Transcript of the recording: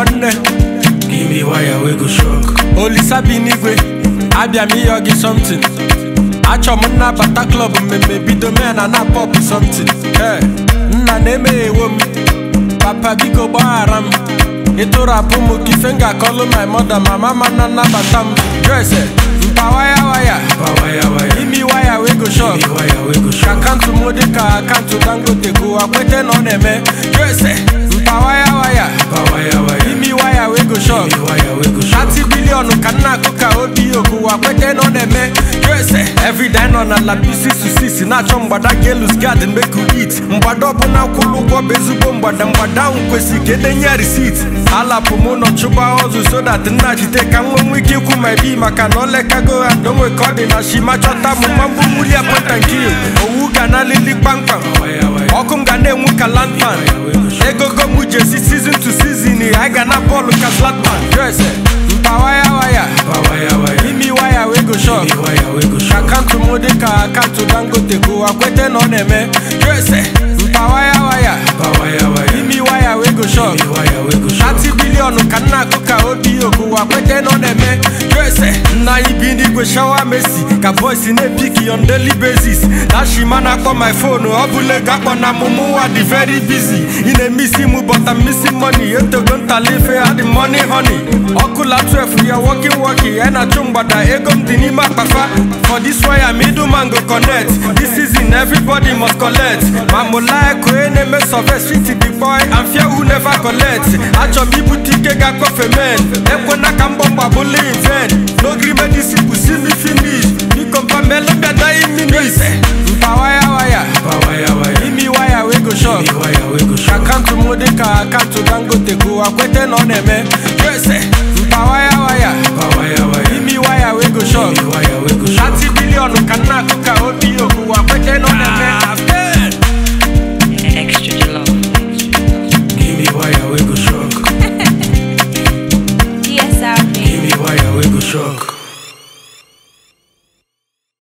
nwanne Give me wire we go shock. olisa bi n'igwe abịa m ịyọ gị somtin achọ m nnabata klọb mmemme bido mee na na pọp somtin ee nna na-emeghewo m papa biko gbaghara m ịtụrapụ m ka ife m ga-akọlụ my mother ma mama na nnabata m drese mpa waya waya Pa wire wire. imi waya wey go shop Give me wire we go ka shock. akaụntụ m dị ka akaụntụ dangote gụwa kwete na ọ na-eme drese mpa waya waya Pa wire wire. imi waya wey go shop Give me wire we go shock. 30 biliọnụ ka nna akụ ka obi okuwa kwete na ọ na-eme USA everyday nọ na la pcc na-achọ mgbada gelus gad meku it mgbada ọbụla kwụrụ ụgwọ bụ ezigbo mgbada mgbada ahụ kwesịrị ka edenye risit alapụ m ụlọ chụba ọzụ so that nna jide ka nwe nwe ike ikwu ma bi maka na olekago ha ndonwe ka ọ dị na shima chọta m ma mgbu mmuli apọtankil owu ga na alili kpamkpam Wire wire. ọkụ m ga na-enwu ka landman egogo m jesi season to season anyị ga na bọọlụ ka slatman drese mpa waya waya Pa wire wire. imi waya wey go shop Give me wire we go shock. akaụntụ m dị ka akaụntụ dangote gụwa kwete na ọ na-eme drese mpa waya waya Pa wire wire. imi waya wey go shop Give me wire we go shock. 30 biliọnụ ka nna akụ ka obi okuwa kwete na ọ na-eme drese nna anyị bi n'igwe shawa mesi ka boys na-epiki on daily basis na shima na-akpọ my phone ọ bụla ego akpọ na mụmụ nwa dị very busy ị na-emisi mụ bọta misi money etogo ntalife adị money honey ọkụla 12 ya working working ya na-achụ mgbada ego m dị n'ime akpafa for this wire middleman go connect this season everybody must collect ma mụlaeko onye na-eme survey street the boy and fear who never collect achọ m ibute ike ga-akọfe men ekwena ka mgbọmgba bụla in vain n'ogiri medicine bụ si mi finish biko mpamelo bịadaghị minis mpa waya waya Pa wire wire. imi waya wey go shop Give me wire we go shock. akaụntụ m dị ka akaụntụ dangote gụwa kwete na ọ na-eme